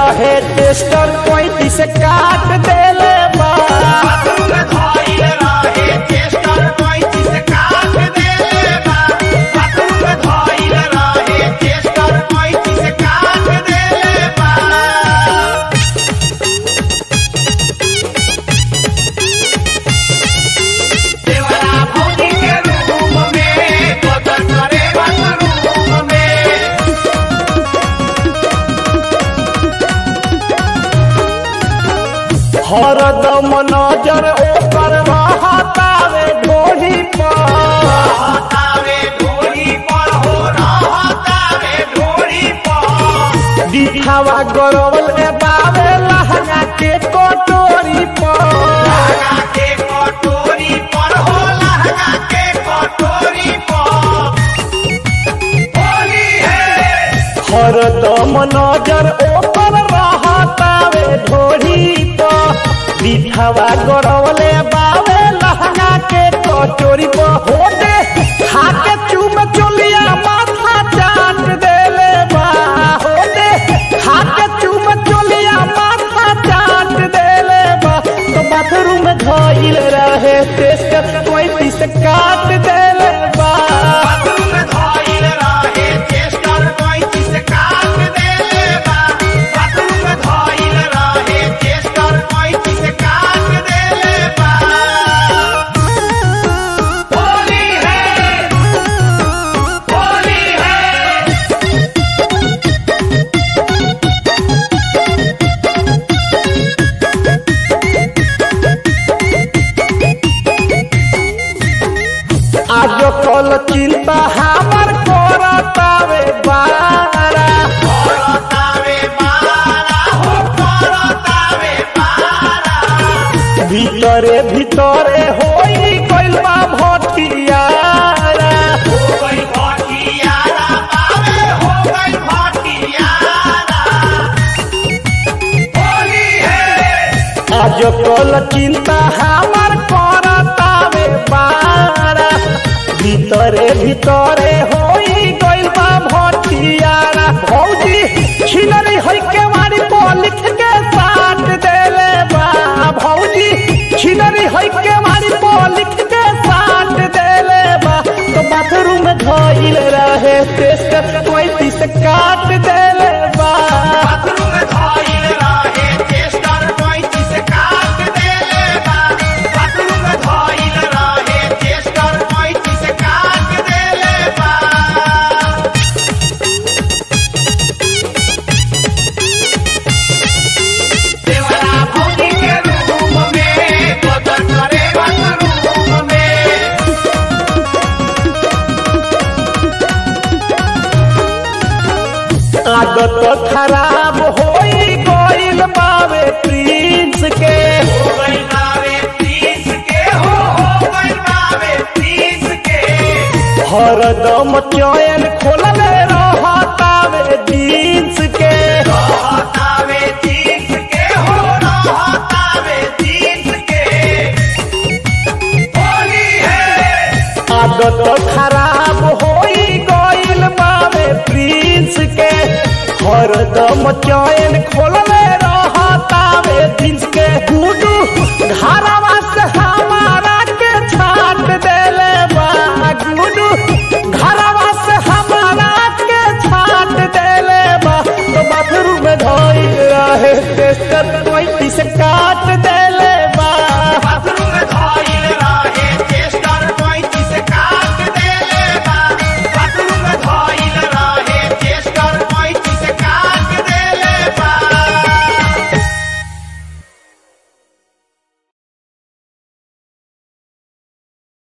रहे टेस्टर कोई से काट देले बा हरदम नजर ओकर रहतावे ढोली पर दिखावा गरवल ए बावे लहंगा के कटोरी पर हरदम नजर ओपर रहतावे ढोली पर दिखावा गरवले बावे लहंगा के कटोरी पर होते खाके चुम चोलिया माथा चाट देले बा होते खाके चुम चोलिया माथा चाट देले बा तो बाथरूम धइल रहे टेस्ट कोई से काट देले बा आज कल चिंता हमर करतावे बारा भीतरे भीतरे होई गइल बा भटियारा आज कल चिंता हमर करतावे बारा भीतरे भीतरे होई गइल बा भटियारा भौजी छिलरी होई के वारी पर लिख के साट देले बा भौजी छिलरी होई के वारी पर लिख के साट देले बा तो बाथरूम धइल रहे टेस्ट कोई से काट देले बा आदत खराब होई गइल बावे प्रिंस के हरदम चयन खोलले रहतावे जींस के आदत खराब होई गइल बावे प्रिंस के हरदम चयन खोलले रहतावे जींस के गुडू घरवा से हमारा के छाट देले बा गुडू घरवा से हमारा के छाट देले बा तो बाथरूम में धइल रहे टेस्टर कोई से काट दे